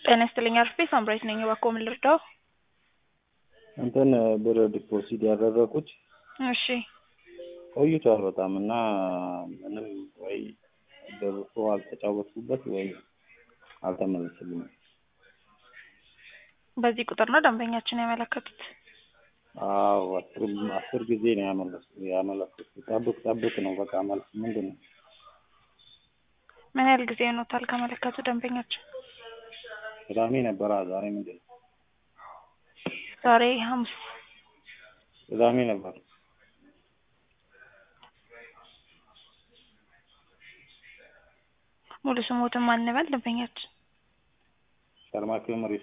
ጤና ይስጥልኝ አርፌ ሳምራዊት ነኝ። እባክዎ ምን ልርዳው? እንትን ብር ዲፖዚት ያደረኩት እሺ ቆይቷል በጣም እና ምንም ወይ ደርሶ አልተጫወትኩበት ወይ አልተመለስልኝም። በዚህ ቁጥር ነው ደንበኛችን ያመለከቱት? አዎ አስር አስር ጊዜ ነው ያመለስ ያመለክት ጠብቅ ጠብቅ ነው በቃ መልስ ምንድን ነው? ምን ያህል ጊዜ ሆኖታል ካመለከቱ ደንበኛችን? ቅዳሜ ነበራ ዛሬ ምንድን ነው? ዛሬ ሐሙስ ቅዳሜ ነበር። ሙሉ ስሞትን ማን እንበል ደንበኛችን? ሸርማኬ መሪስ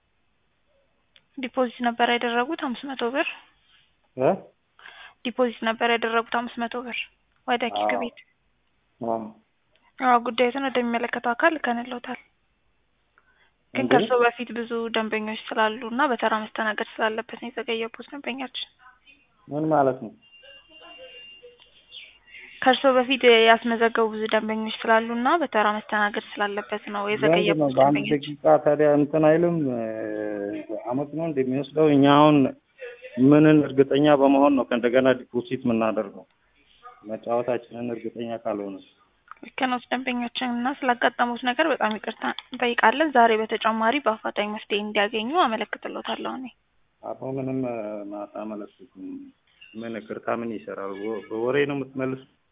ዲፖዚት ነበር ያደረጉት አምስት መቶ ብር እ ዲፖዚት ነበር ያደረጉት አምስት መቶ ብር ወደ ኪክ አዎ። ቤት። አዎ አዎ ጉዳዩን ወደሚመለከተው አካል ልከንልዎታል። ግን እንዴ? ከእርስዎ በፊት ብዙ ደንበኞች ስላሉ እና በተራ መስተናገድ ስላለበት ነው የዘገየቦት ደንበኛችን። ምን ማለት ነው? ከእርስዎ በፊት ያስመዘገቡ ብዙ ደንበኞች ስላሉ እና በተራ መስተናገድ ስላለበት ነው ምንድን ነው የዘገየቦት በአንድ ደንበኛችን። ደቂቃ ታዲያ እንትን አይልም እ፣ አመት ነው እንደሚወስደው እኛ አሁን ምንን እርግጠኛ በመሆን ነው ከእንደገና ዲፖዚት የምናደርገው መጫወታችንን እርግጠኛ ካልሆነ ልክ ነው ደንበኛችን እና ስላጋጠሙት ነገር በጣም ይቅርታ እንጠይቃለን። ዛሬ በተጨማሪ በአፋጣኝ መፍትሄ እንዲያገኙ አመለክትልዎታለሁ እኔ። አቶ ምንም እ፣ ማታ መለስኩት ምን ይቅርታ ምን ይሰራል? በ- በወሬ ነው የምትመልሱ